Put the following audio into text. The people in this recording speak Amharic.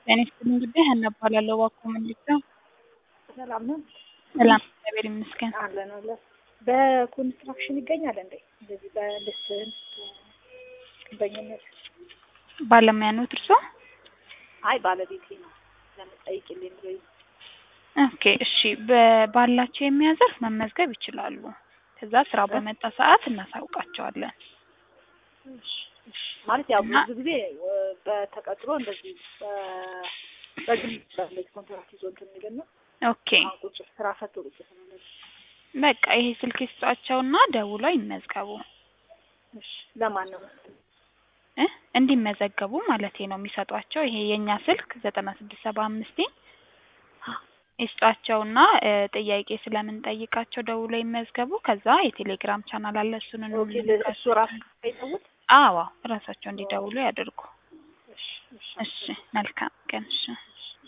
ጤና ይስጥልኝ ጉዳይ ሀና እባላለሁ። እባክዎ ምንድን ነው? ሰላም ነው ሰላም እግዚአብሔር ይመስገን። አለን አለን። በኮንስትራክሽን ይገኛል እንዴ? እንደዚህ በልስን በኝነት ባለሙያ ነዎት እርስዎ? አይ ባለቤቴ ነው ለምጠይቅልኝ ብሎኝ ኦኬ እሺ። በ- ባላቸው የሙያ ዘርፍ መመዝገብ ይችላሉ። ከዛ ስራ በመጣ ሰዓት እናሳውቃቸዋለን። እሺ፣ እሺ። ማለት ያው እና- ብዙ ጊዜ እ፣ በተቀጥሮ እንደዚህ በ- በግል ባለች ኮንትራት ይዞ እንትን የሚል ነው። ኦኬ አሁን ቁጭ ስራ ፈቶ ቁጭ ስላለ በቃ ይሄ ስልክ ይስጧቸውና ደውለው ይመዝገቡ እሺ። ለማን ነው እ እንዲመዘገቡ ማለት ነው የሚሰጧቸው። ይሄ የእኛ ስልክ ዘጠና ስድስት ሰባ አምስት ይስጧቸውና እ፣ ጥያቄ ስለምንጠይቃቸው ደውለው ይመዝገቡ። ከዛ የቴሌግራም ቻናል አለ እሱን ኦኬ፣ እንልካለን። እሱ ራሱ አይተውት? አዎ እራሳቸው እንዲደውሉ ያደርጉ። እሺ፣ እሺ። እሺ መልካም ቀን። እሺ